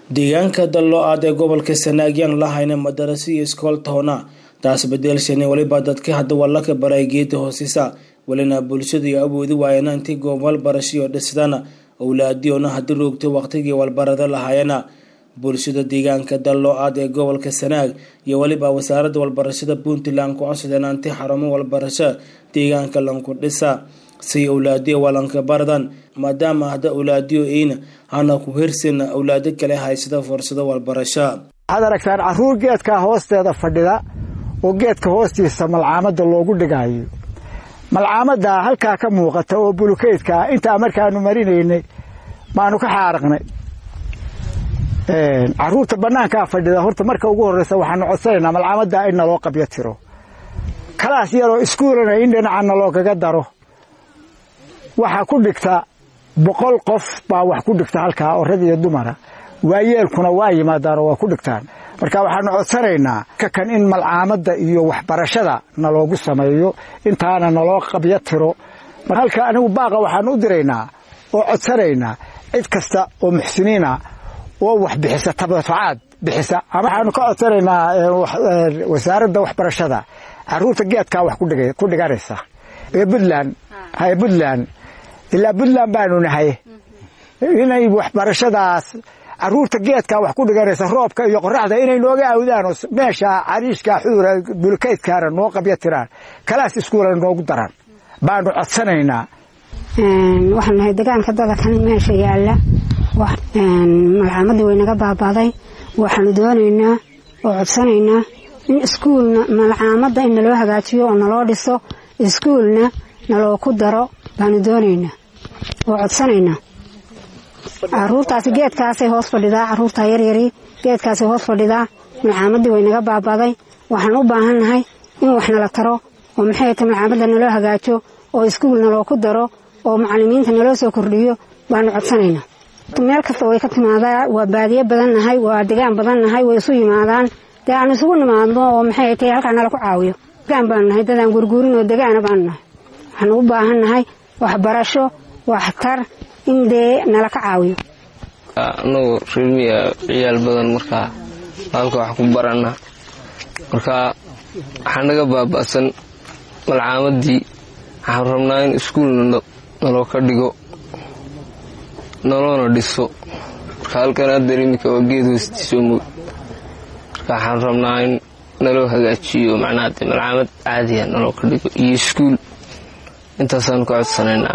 deegaanka dalloo-aad ee gobolka sanaagyaan lahayna madarasi iyo iskool toona taas bedelshani weliba dadka hadda wallaka baray geeda hoosisa welina bulshada iyo awoodi waayana intii goob walbarashiyo dhisdana owlaadiyoona haddii roogtay waqtigii walbarada lahaayana bulshada deegaanka dalloo-aad ee gobolka sanaag iyo weliba wasaaradda walbarashada puntland ku codsadeen anti xarumo walbarasho deegaanka lanku dhisa si owlaadiyo walanka baradan maadaama hadda owlaadiyo eyna hana ku hirsin owlaado kale haysada fursado walbarasho waxaad aragtaan caruur geedkaa hoosteeda fadhida oo geedka hoostiisa malcaamada loogu dhigaayo malcaamada halkaa ka muuqata oo bulukeydkaa intaa markaanu marinaynay baanu ka xaaraqnay caruurta banaankaa fadhida horta marka ugu horeysa waxaanu codsanaynaa malcaamada in naloo qabyo tiro kalaas yaroo iskuulana in dhinacana loogaga daro waxaa ku dhigta boqol qof baa wax ku dhigta halkaa oo rag iyo dumara waayeelkuna waa yimaadaanoo waa ku dhigtaan marka waxaanu codsanaynaa kakan in malcaamada iyo waxbarashada naloogu sameeyo intaana naloo qabyo tiro halka anigu baaqa waxaanu u diraynaa oo codsanaynaa cid kasta oo muxsiniina oo wax bixisa tabatacaad bixisa ama waxaanu ka codsanaynaa wasaaradda waxbarashada caruurta geedkaa wax ku dhiganaysa ee puntland haye puntland ilaa puntland baanu nahay inay waxbarashadaas caruurta geedkaa wax ku dhiganaysa roobka iyo qoraxda inay nooga awdaanoo meesha cariishkaa xuura bulkeydkaana noo qabyo tiraan kalaas iskuulana noogu daran baanu codsanaynaa waxaan nahay degaanka dadakan meesha yaalla malcaamadii way naga baabaaday waxaanu doonaynaa oo codsanaynaa in iskuulna malcaamada in naloo hagaajiyo oo naloo dhiso iskuulna naloo ku daro baanu doonaynaa oo codsanaynaa caruurtaasi geedkaasay hoos fadhidaa caruurtaa yaryari geedkaasay hoos fadhidaa malcaamadii way naga baabaaday waxaan u baahannahay in wax nala taro oo maxay ta malcaamada naloo hagaajo oo iskuul naloo ku daro oo macalimiinta naloo soo kordhiyo baanu codsanaynaa meel kasta way ka timaadaa waa baadiye badan nahay waa degaan badan nahay way isu yimaadaan dee aan isugu nimaadno oo maxay tahay halkaa nala ku caawiyo degaan baanu nahay dadaan gurguurin oo degaana baanu nahay waxaanu u baahan nahay waxbarasho waxtar in dee nala ka caawiyo anagu reermiya ciyaal badan markaa halka wax ku barana markaa waxaa naga baaba'san malcaamadii waxaan rabnaa in iskuulna naloo ka dhigo noloona dhiso marka halkan haddeer iminka waa geed hoostiisoo moog marka waxaan rabnaa in naloo hagaajiyo macnaha de malcaamad caadiya naloo ka dhigo iyo iskuul intaasaan ka codsanaynaa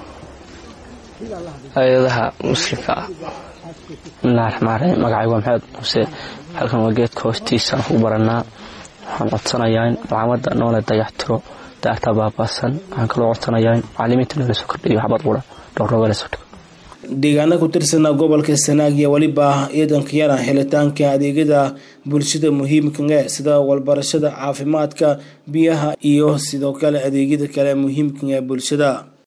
hay-adaha muslimka ah bismillahi raxmaan raxiim magacay waa maxamed muuse halkan waa geedka hoostiisaan ku barannaa waxaan codsanayaa in malcaamada noola dayaxtiro daarta baabaasan waxaan kaloo codsanayaa in macalimiinta noola soo kordhiyo waxbad qura dhowrnooga soo dhigo deegaana ku tirsana gobolka sanaag iyo weliba ciidanka yara helitaanka adeegyada bulshada muhiimka e sida walbarashada caafimaadka biyaha iyo sidoo kale adeegyada kale muhiimka ee bulshada